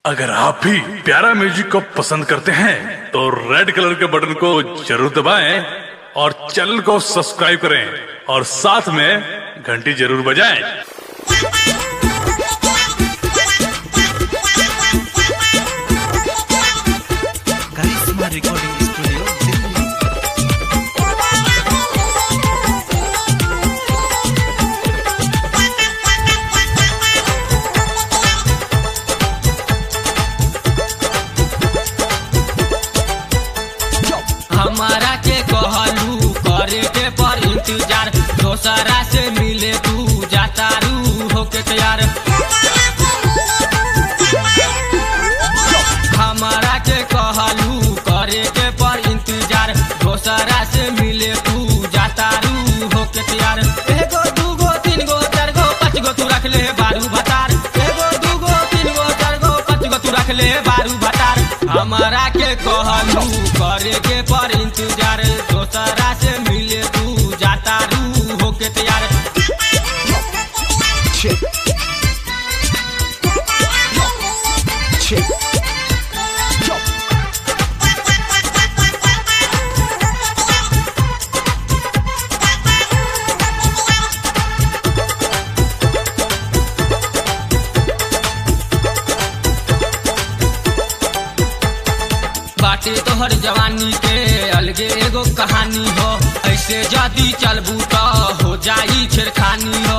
अगर आप भी प्यारा म्यूजिक को पसंद करते हैं तो रेड कलर के बटन को जरूर दबाएं और चैनल को सब्सक्राइब करें और साथ में घंटी जरूर बजाएं करिश्मा रिकॉर्डिंग स्टूडियो दिल्ली हमारा के कहलू करे के पर इंतजार दोसरा से मिले तू जाता रू होके तैयार हमारा के कहलू करे के पर इंतजार दोसरा से मिले तू जाता रू होके तैयार एगो दूगो तीन गो चार गो पाँच गो तू रख ले बारू भतार एगो दूगो तीन गो चार गो पाँच गो तू रख ले बारू भतार हमारा के कहलू करे के पर इंतजार दोसरा से मिले तू जाता रू होके तैयार Check. Check. Yo. बाटे तोहर जवानी के अलगे एगो कहानी हो ऐसे जदी चलबू तो हो जाई छेड़खानी हो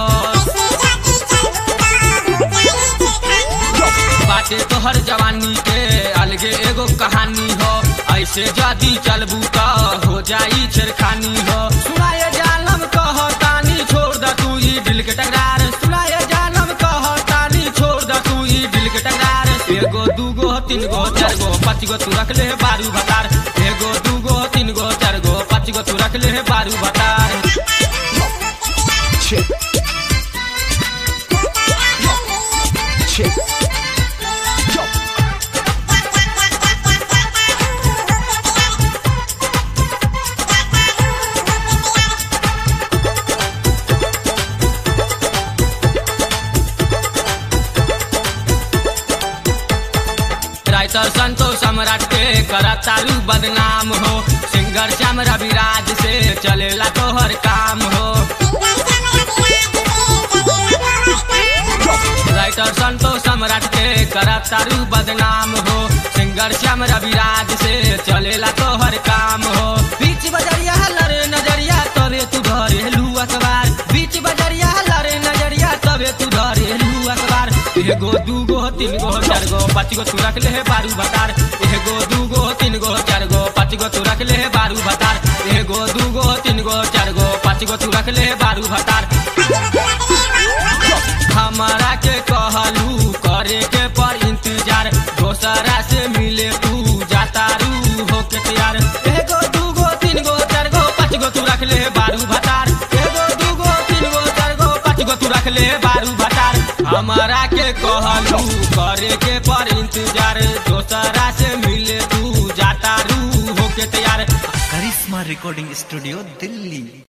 बाटे तोहर जवानी के अलगे एगो कहानी हो ऐसे जदी चलबू तो हो जाई छेड़खानी हो सुनाए जालम कह तानी छोड़ द तू ई दिल के टकरार सुनाए जालम कह तानी छोड़ द तू ई दिल के टकरार एगो दूगो तीन गो चार गो पाँच गो तू रख ले बारू भतार एगो दूगो तीन गो चार गो पाँच गो तू रख ले बारू भतार Check. Check. Yo. Writer Santosh Samrat के करा तारू बदनाम हो सिंगर श्याम रविराज से चलेला तोहर काम हो राइटर संतोष सम्राट के करा तारू बदनाम हो सिंगर श्याम रविराज से चलेला तोहर काम हो बीच बजरिया लरे नजरिया तबे तू धरेलू अखबार बीच बजरिया लरे नजरिया तबे तू धरेलू अखबार एगो दूगो तीन गो चार गो पाँच गो तू रख ले बारू भतार एगो दूगो तीन गो चार गो पाँच गो तू रख ले बारू भतार एगो दूगो तीन गो चार गो पाँच गो तू रख ले बारू भतार हमारा के कहलू करे के पर इंतजार दोसरा से मिले तू जाता रू होके तैयार एगो दूगो तीन गो चार गो पाँच गो तू रख ले बारू भतार एगो दूगो तीन गो चार गो पाँच गो तू रख ले बारू भतार हमारा के कहलू करे के पर इंतजार दोसरा से मिले तू जाता रू होके तैयार करिश्मा रिकॉर्डिंग स्टूडियो दिल्ली